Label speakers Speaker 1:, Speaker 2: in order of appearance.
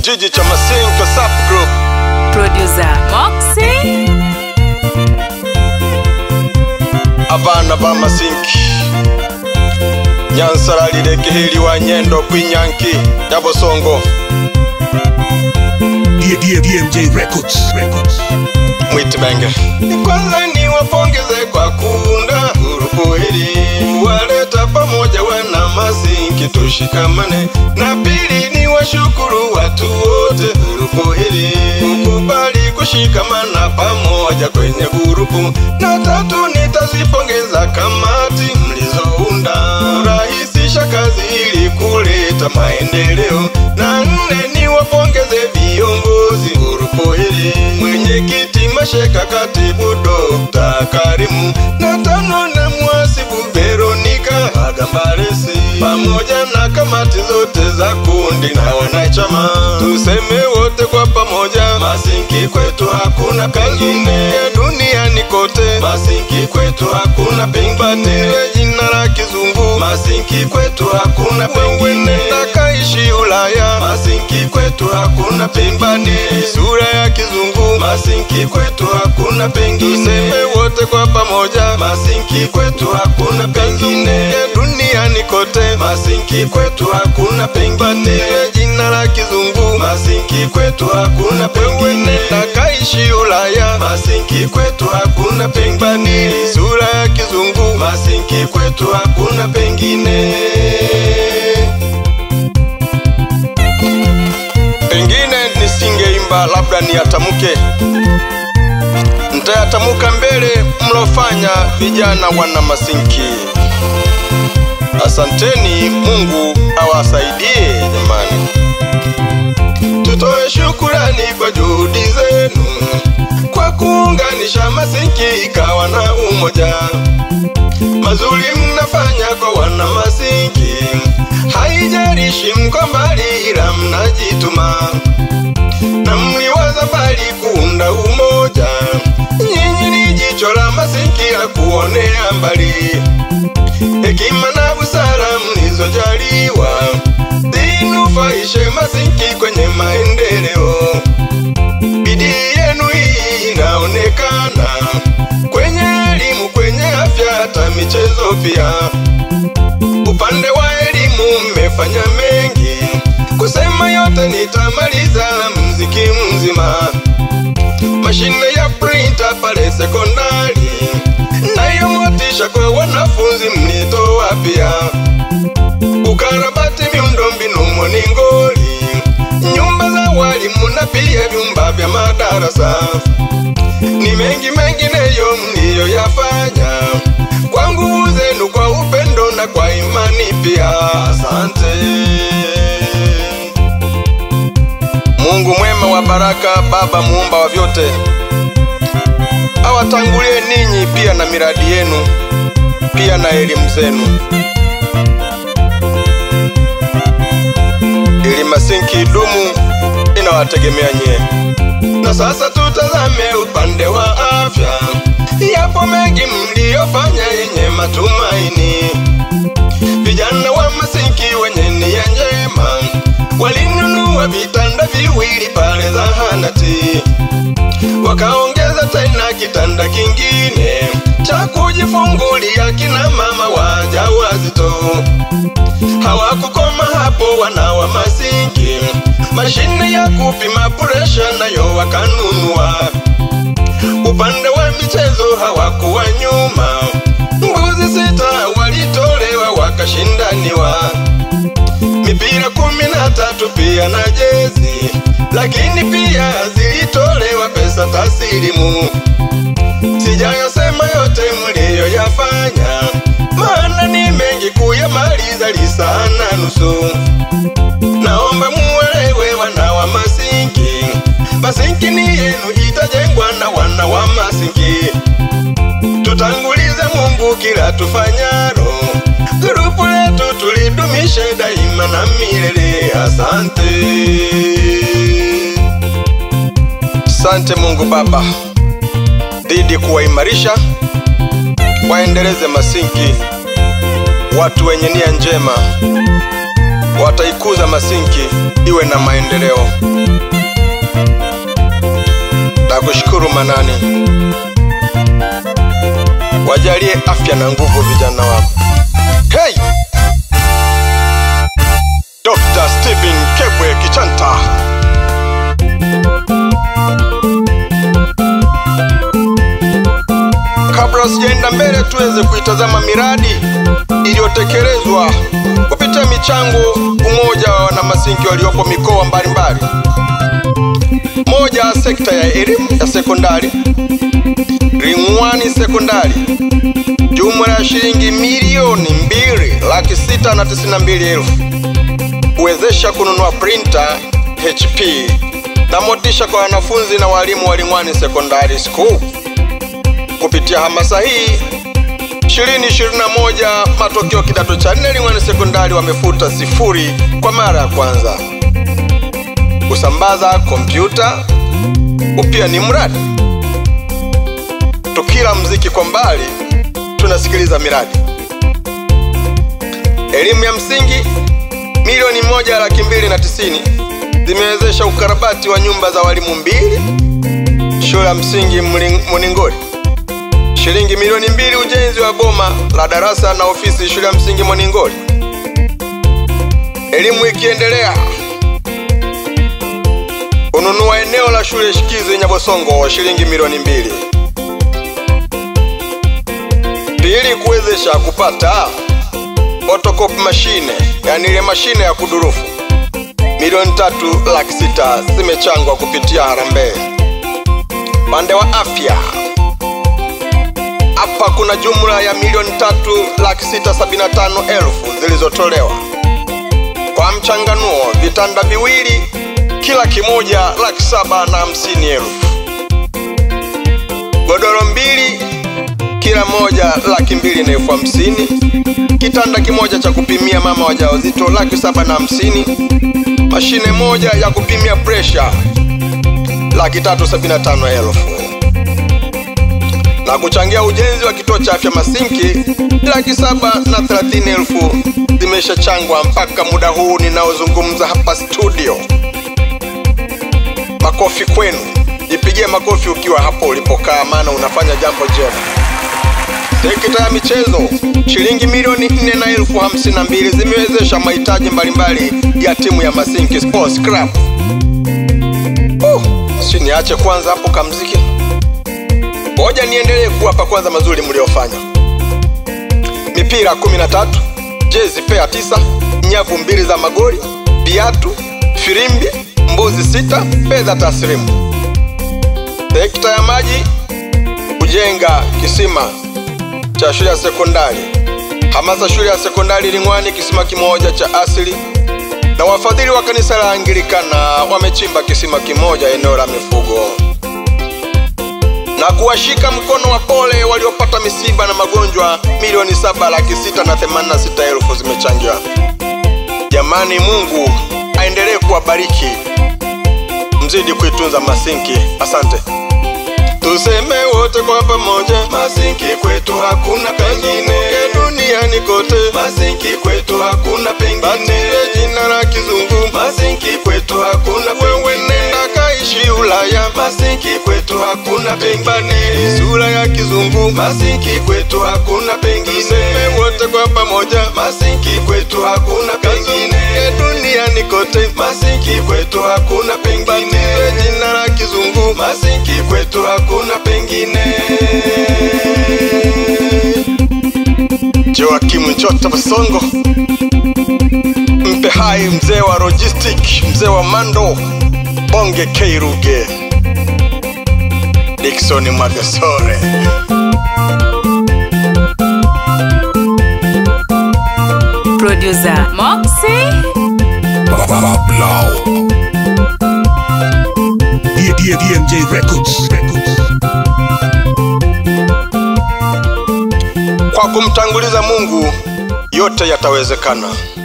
Speaker 1: kijiji cha Masinko Sub Group.
Speaker 2: Producer Moxie.
Speaker 1: abana ba masinki nyansara lirekeheliwa nyendo kwinyanki ya bosongo
Speaker 3: D- D- DMJ Records. Records.
Speaker 1: mwitimenge kwanza ni wapongeze kwa kuunda grupu hili waleta pamoja wana masinki tushikamane na pili ni washukuru watu wote grupu hili kukubali kushikamana pamoja kwenye grupu na tatu nitazipongeza kamati mlizounda kurahisisha kazi ili kuleta maendeleo na nne ni wapongeze viongozi grupu hili mwenyekiti masheka katibu dokta karimu na tano na mwasibu veronika agambaresi pamoja na kamati zote za kundi na wanachama tuseme wote kwa pamoja masinki kwetu hakuna pengine duniani kote masinki kwetu hakuna pengine jina la kizungu masinki kwetu hakuna pengine takaishi ulaya masinki kwetu hakuna pengine sura ya kizungu masinki kwetu hakuna pengine tuseme wote kwa pamoja masinki kwetu hakuna pengine duniani kote masinki kwetu hakuna pengine jina la kizungu masinki kwetu hakuna pengine takaishi ulaya masinki kwetu hakuna pengine sura ya kizungu masinki kwetu hakuna pengine pengine nisingeimba labda niyatamke ntayatamuka mbele mlofanya vijana wana masinki asanteni mungu awasaidie jamani tutoe shukurani kwa juhudi zenu kwa kuunganisha masinki ikawa na umoja mazuri mnafanya kwa wana masinki haijarishi mko mbali ila mnajituma na mliwaza mbali kuunda umoja nyinyi ni jicho la masinki la kuonea mbali hekima na busara mlizojaliwa zinufaishe masinki kwenye maendeleo bidii yenu hii inaonekana kwenye elimu kwenye afya hata michezo pia upande wa elimu mmefanya mengi kusema yote nitamaliza mziki mzima mashine ya printer pale sekondari nayo motisha kwa wanafunzi mlitoa pia ukarabati miundombinu moningoli nyumba za walimu na pia vyumba vya madarasa ni mengi mengineyo mliyoyafanya kwa nguvu zenu kwa upendo na kwa imani pia asante mungu mwema wa baraka baba muumba wa vyote awatangulie ninyi pia na miradi yenu pia na elimu zenu ili masinki idumu inawategemea nyie na sasa tutazame upande wa afya yapo mengi mliyofanya yenye matumaini vijana wa masinki wenye nia njema walinunua vitanda viwili pale zahanati wakaongeza tena kitanda kingine cha kujifungulia kina mama wajawazito hawakukoma hapo wana wa masinki mashine ya kupima presha nayo wakanunua upande wa michezo hawakuwa nyuma mbuzi sita walitolewa wakashindaniwa mipira kumi na tatu pia na jezi lakini pia zilitolewa pesa tasilimu sijayasema yote mliyoyafanya maana ni mengi kuyamaliza lisaa na nusu naomba muwelewe wana wa masinki masinki ni yenu itajengwa na wana wa masinki tutangulize mungu kila tufanyaro grupu letu tulidumishe daima na milele asante asante mungu baba dhidi kuwaimarisha waendeleze masinki watu wenye nia njema wataikuza Masinki iwe na maendeleo. Nakushukuru Manani, wajalie afya na nguvu vijana wako. Hey! Dr. Stephen Kebwe Kichanta. Kabla sijaenda mbele, tuweze kuitazama miradi iliyotekelezwa kupitia michango umoja wa wanamasinki waliopo mikoa mbalimbali. Moja, sekta ya elimu ya sekondari Ringwani sekondari, jumla ya shilingi milioni mbili laki sita na tisini na mbili elfu kuwezesha kununua printer HP na motisha kwa wanafunzi na walimu wa Ringwani Secondary School. Kupitia hamasa hii 2021 matokeo kidato cha nne Ringwani Sekondari wamefuta sifuri kwa mara ya kwanza. Kusambaza kompyuta upya ni mradi. Tukila mziki kwa mbali, tunasikiliza miradi. Elimu ya msingi milioni moja laki mbili na tisini zimewezesha ukarabati wa nyumba za walimu mbili shule ya msingi Mling- Muningoni shilingi milioni mbili ujenzi wa boma la darasa na ofisi shule ya msingi Moningoli. Elimu ikiendelea, kununua eneo la shule shikizi Nyabosongo wa shilingi milioni mbili. Pili, kuwezesha kupata photocopy mashine, yani ile mashine ya kudurufu milioni tatu laki sita zimechangwa kupitia harambee. Pande wa afya hapa kuna jumla ya milioni tatu laki sita sabini na tano elfu zilizotolewa kwa mchanganuo, vitanda viwili kila kimoja laki saba na hamsini elfu, godoro mbili kila moja laki mbili na elfu hamsini, kitanda kimoja cha kupimia mama wajawazito laki saba na hamsini, mashine moja ya kupimia presha laki tatu sabini na tano elfu na kuchangia ujenzi wa kituo cha afya Masinki laki saba na thelathini elfu zimeshachangwa mpaka muda huu ninaozungumza hapa studio. Makofi kwenu, jipigie makofi ukiwa hapo ulipokaa, maana unafanya jambo jema. Sekta ya michezo, shilingi milioni nne na elfu hamsini na mbili zimewezesha mahitaji mbalimbali ya timu ya Masinki Sports Club. Uh, si niache kwanza hapo kamziki ngoja niendelee kuwapa kwanza mazuri mliofanya. Mipira 13, jezi pea tisa, nyavu mbili za magoli, viatu, firimbi, mbuzi sita, fedha taslimu. Sekta ya maji, kujenga kisima cha shule ya sekondari, hamasa shule ya sekondari Ringwani, kisima kimoja cha asili, na wafadhili wa kanisa la Anglikana wamechimba kisima kimoja eneo la mifugo na kuwashika mkono wa pole waliopata misiba na magonjwa milioni saba laki sita na themanini na sita elfu zimechangiwa. Jamani, Mungu aendelee kuwabariki, mzidi kuitunza Masinki. Asante. Tuseme wote kwa pamoja, Masinki kwetu hakuna pengine, duniani kote, Masinki kwetu hakuna pengine, batile jina la kizungu, Masinki kwetu hakuna wewe, nenda kaishi Ulaya, Masinki kwetu hakuna pengine, sura ya kizungu, Masinki kwetu hakuna pengine, tuseme wote kwa pamoja, Masinki kwetu hakuna pengine, duniani kote, Masinki kwetu hakuna pengine, batile jina la kizungu, Masinki kwetu hakuna pengine. Joakimu Njota Basongo, mpe hai mzee wa logistic, mzee wa mando, bonge Keiruge, Dickson Mwagasore.
Speaker 2: Producer Moxie.
Speaker 3: Blau. D- D- DMJ Records. Records.
Speaker 1: Kwa kumtanguliza Mungu yote yatawezekana.